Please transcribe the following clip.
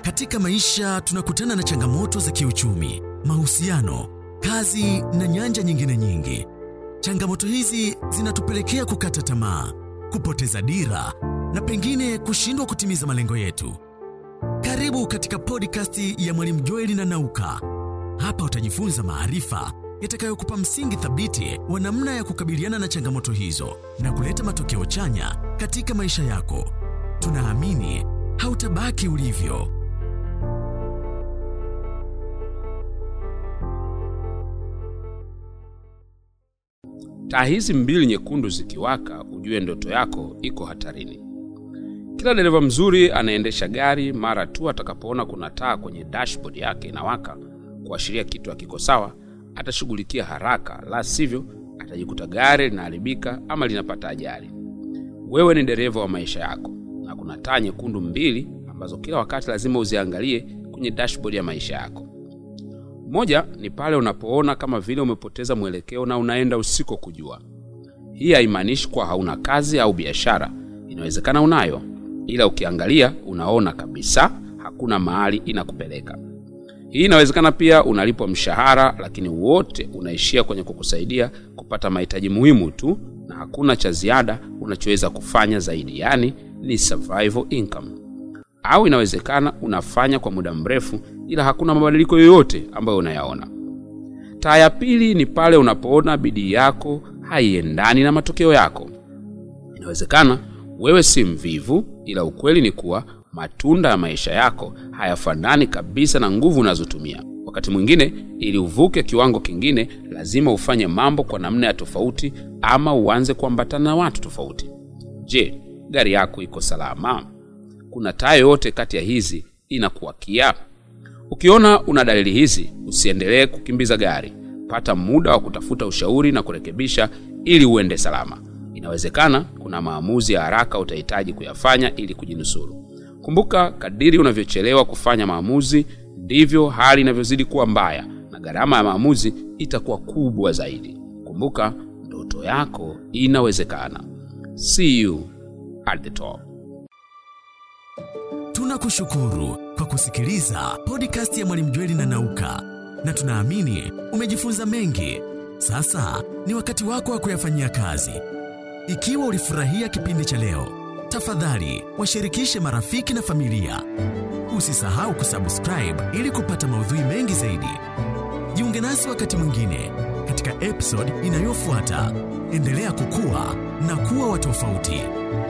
Katika maisha tunakutana na changamoto za kiuchumi, mahusiano, kazi na nyanja nyingine nyingi. Changamoto hizi zinatupelekea kukata tamaa, kupoteza dira na pengine kushindwa kutimiza malengo yetu. Karibu katika podcast ya Mwalimu Joeli na Nauka. Hapa utajifunza maarifa yatakayokupa msingi thabiti wa namna ya kukabiliana na changamoto hizo na kuleta matokeo chanya katika maisha yako. Tunaamini hautabaki ulivyo. Taa hizi mbili nyekundu zikiwaka, ujue ndoto yako iko hatarini. Kila dereva mzuri anaendesha gari, mara tu atakapoona kuna taa kwenye dashboard yake inawaka kuashiria kitu hakiko sawa, atashughulikia haraka, la sivyo atajikuta gari linaharibika ama linapata ajali. Wewe ni dereva wa maisha yako, na kuna taa nyekundu mbili ambazo kila wakati lazima uziangalie kwenye dashboard ya maisha yako. Moja ni pale unapoona kama vile umepoteza mwelekeo na unaenda usiko kujua. Hii haimaanishi kuwa hauna kazi au biashara, inawezekana unayo, ila ukiangalia unaona kabisa hakuna mahali inakupeleka. Hii inawezekana pia unalipwa mshahara, lakini wote unaishia kwenye kukusaidia kupata mahitaji muhimu tu, na hakuna cha ziada unachoweza kufanya zaidi, yaani ni survival income. Au inawezekana unafanya kwa muda mrefu, ila hakuna mabadiliko yoyote ambayo unayaona. Taa ya pili ni pale unapoona bidii yako haiendani na matokeo yako. Inawezekana wewe si mvivu, ila ukweli ni kuwa matunda ya maisha yako hayafanani kabisa na nguvu unazotumia. Wakati mwingine, ili uvuke kiwango kingine, lazima ufanye mambo kwa namna ya tofauti, ama uanze kuambatana na watu tofauti. Je, gari yako iko salama? Kuna taa yoyote kati ya hizi inakuwakia? Ukiona una dalili hizi, usiendelee kukimbiza gari. Pata muda wa kutafuta ushauri na kurekebisha ili uende salama. Inawezekana kuna maamuzi ya haraka utahitaji kuyafanya ili kujinusuru. Kumbuka, kadiri unavyochelewa kufanya maamuzi, ndivyo hali inavyozidi kuwa mbaya na gharama ya maamuzi itakuwa kubwa zaidi. Kumbuka, ndoto yako inawezekana. See you at the top. Tunakushukuru kwa kusikiliza podcast ya Mwalimu Jweli na Nauka, na tunaamini umejifunza mengi. Sasa ni wakati wako wa kuyafanyia kazi. Ikiwa ulifurahia kipindi cha leo, tafadhali washirikishe marafiki na familia. Usisahau kusubscribe ili kupata maudhui mengi zaidi. Jiunge nasi wakati mwingine katika episode inayofuata. Endelea kukua na kuwa wa tofauti.